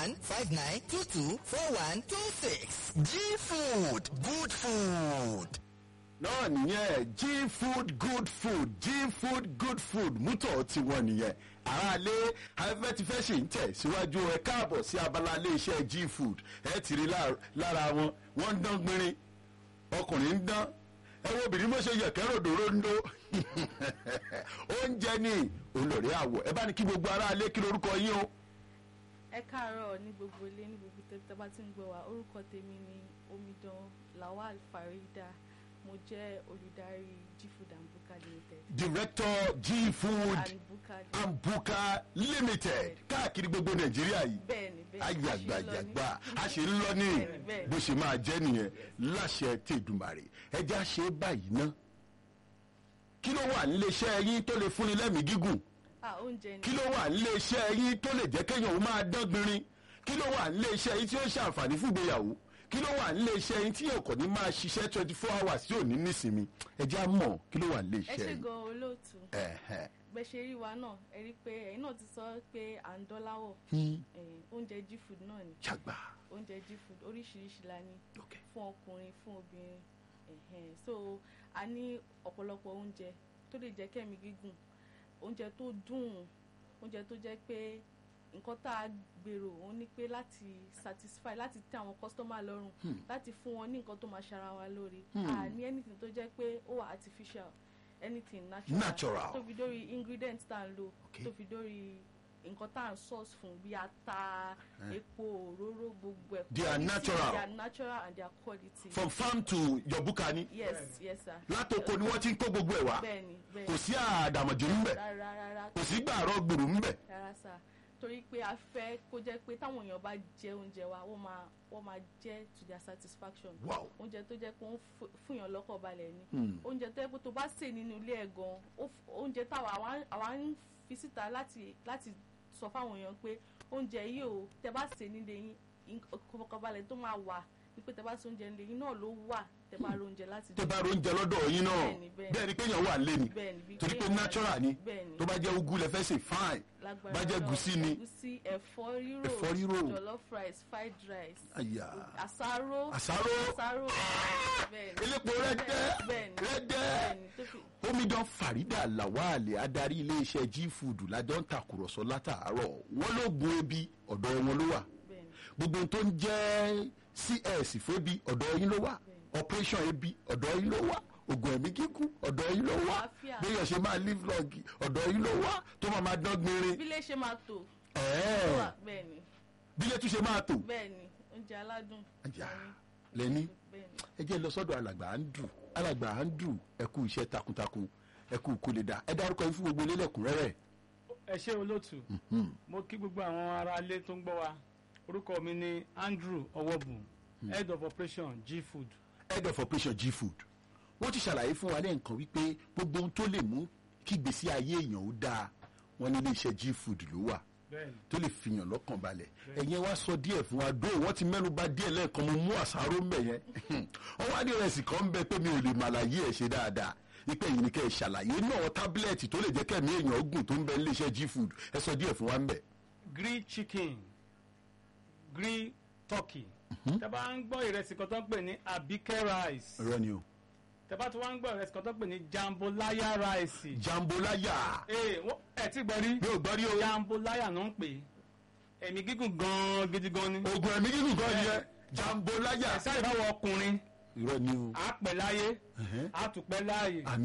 one five nine two two four one two six. G Food good food. náà nìyẹn g food good food g food good food mútọ̀ tiwọn nìyẹn aráalé afẹ́fẹ́ ti fẹ́ ṣe ń tẹ̀ síwájú ẹ káàbọ̀ sí abala ilé iṣẹ́ g food ẹ ti rí lá- lára wọn wọ́n ń dán gbinrin ọkùnrin ń dán ẹ wo obìnrin mọ̀ ṣe yẹ̀kẹ́ ròdòrò ń dó oúnjẹ ní olórí àwọ̀ ẹ bá ní kí gbogbo aráalé kí lorúkọ yín o. ẹ káàárọ̀ ní gbogbo ilé ní gbogbo tẹ́tí tẹ́ bá ti ń gbọ́ wa orúkọ tèmi ni omidan lawal farida mo jẹ́ olùdarí gfood and buka limited director g food and buka and buka limited káàkiri gbogbo nàìjíríà yìí bẹ́ẹ̀ni bẹ́ẹ̀ni ayagbajagba a ṣe ń lọ ní Bẹ́ẹ̀ni, bẹ́ẹ̀ni. bó ṣe máa jẹ́ nìyẹn láṣẹ tèdùmàrè ẹja ṣe báyìí ná kí ló wà níléeṣẹ́ yín tó lè fúnni lẹ́mìí gígùn ah oúnjẹ ni kí ló wà níléeṣẹ́ yín tó lè jẹ́ kéèyàn ó máa dán gbinrin kí ló wà níléeṣẹ́ yín tí ó ṣàǹfààní fún ìgbéyàwó kí ló wà níléeṣẹ́ yín tí ọkọ̀ ní máa ṣiṣẹ́ twenty four hours tí ò ní nísinmi ẹja mọ̀ kí ló wà ẹ níléeṣẹ́ ṣe yín. gan olóòtú Ẹ̀hẹ̀. bẹ́ẹ̀ ṣe rí wa náà ẹ rí i pé ẹ̀yin náà ti sọ pé à ń dọ́láwọ̀ Hmm. Eh, oúnjẹ gfood náà ni ṣàgbà oúnjẹ gfood oríṣiríṣi la ní ok fún ọkùnrin fún obìnrin ẹ̀hẹ̀n. so a ní ọ̀pọ̀lọpọ̀ oúnjẹ tó lè jẹ́ kẹ́mi gígùn oúnjẹ tó dùn oúnjẹ tó jẹ́ pé nǹkan tá a gbèrò òun ni pé láti satisfy láti tẹ́ àwọn kọ́sítọ́mà lọ́rùn láti fún wọn ní nǹkan tó máa ṣara wa lóore a ní anything tó jẹ́ pé ó wà artificial anything natural Natural. tó fi dórí ingredients tá à ń lò Okay. tó fi dórí nǹkan tá à ń source fún bí ata epo òróró gbogbo ẹ̀ They are quality, natural. they are natural and they are quality from farm to your bukani yes yes sir. látòkò ni wọ́n ti ń kó gbogbo ẹ̀ wá bẹ́ẹ̀ni kò bẹ́ẹ̀ni sí àdàmọ̀jò ńbẹ̀ rárá rárá kò sí gbàrọ̀ gbòòrò ńbẹ̀ rárá sá torí pé a fẹ́ kó jẹ́ pé táwọn èèyàn bá jẹ oúnjẹ wa wọ́n máa wọ́n máa jẹ to their satisfaction Wow. oúnjẹ tó jẹ́ pé ó ń fún- fúnyàn lọ́kàn balẹ̀ ni oúnjẹ tó jẹ́ pé tó bá sè nínú ilé ẹ̀ gan ó f- oúnjẹ táwa àwa- àwa ń fi síta láti láti sọ fáwọn èèyàn pé oúnjẹ yìí ò tẹ bá sè nílé yín ìkọ̀kọ̀balẹ̀ tó máa wà ní pé tẹ bá sè oúnjẹ nílé yín náà ló wà tẹ bá ro oúnjẹ láti tó bá róúnjẹ lọ́dọ̀ yín náà Bẹ́ẹ̀ni, bẹ́ẹ̀ni. bẹ́ẹ̀ ni pé èèyàn wà lé ni Bẹ́ẹ̀ni, bí torí pé kéèyàn wà natural lé. ni Bẹ́ẹ̀ni. tó bá jẹ́ ugu lẹ fẹ́ sè fine lágbára bá jẹ́ Ọlọ́run, gùsí ni ẹ̀gúsí ẹ̀fọ́ rírò Ẹ̀fọ́ rírò. jollof rice fried rice àyà àsáró àsáró àsáró bẹ́ẹ̀ni elépo rẹ́dẹ́ bẹ́ẹ̀ni rẹ́dẹ́ bẹ́ẹ̀ni tó fi omidan farida lawale adarí iléeṣẹ́ g food lájọ ń takùrọ̀sọ látàárọ̀ wọ́n ló gun ebi ọ̀dọ̀ wọn ló wà bẹ́ẹ̀ni gbogbo ohun tó ń jẹ́ cs febi ọ̀dọ̀ yín ló wà operation ebi ọ̀dọ̀ yín ló wà oògùn ẹ̀mí gígùn ọ̀dọ̀ yín ló wà Àlàáfíà. béèyàn ṣe máa live long ọ̀dọ̀ yín ló wà tó máa máa dán gbinrin bí lè ṣe máa tò ó ẹ̀ẹ́ wà bẹ́ẹ̀ni bílẹ̀ tún ṣe máa tò bẹ́ẹ̀ni oúnjẹ aládùn ajá ni, lẹ́ni bẹ́ẹ̀ni ẹ jẹ́ lọ sọ́dọ̀ alàgbà andrew alàgbà andrew ẹ kú iṣẹ́ takuntakun ẹ kú kó lè dá ẹ dárúkọ yín fún gbogbo ilé lẹ́kùnrẹ́rẹ́ ẹ ṣé olóòtú mo kí gbogbo àwọn ará ilé tó ń gbọ́ wa orúkọ mi ni andrew ọwọ́bù head of operation g food head of operation g food wọ́n ti ṣàlàyé fún wa lẹ́ǹkan wípé gbogbo ohun tó lè mú kí ìgbésí ayé èèyàn ó dáa wọ́n ní iléeṣẹ́ g food ló wà bẹ́ẹ̀ni tó lè fìyàn lọ́kàn balẹ̀ ẹ̀yin wá sọ díẹ̀ fún wa dó wọ́n ti mẹ́nu bà díẹ̀ lẹ́ẹ̀kan mo mú àṣàrò ń bẹ̀ yẹn wọ́n wá ní ìrẹsì kan ń bẹ pé mi ò lè màlàyé ẹ̀ ṣe dáadáa ipe yìí ni kẹ́ ẹ ṣàlàyé náà tábìlẹ̀tì tó lè jẹ́ kẹ́mi èèyàn ogun tó ń bẹ níléeṣẹ́ g food ẹ sọ díẹ̀ fún wa ń bẹ̀. grilled chicken grilled turkey tẹ bá ń gbọ́ ìrẹsì kan tó ń pè ní abike rice irọ́ ni o tẹ bá tún wá ń gbọ́ ìrẹsì kan tó ń pè ní jambolaya rice jambolaya ee wọ́n- ẹ ti gbọ́ rí mi ò gbọ́ rí o jambolaya ló ń pè é ẹ̀mí gígùn gan-an gidi gan ni oògùn ẹ̀mí gígùn kan nìyẹn jambolaya ẹ̀ sáré báwo ọkùnrin irọ́ ni o á pẹ́ láyé Ẹ̀hẹ́. á tún pẹ́ láàyè àmì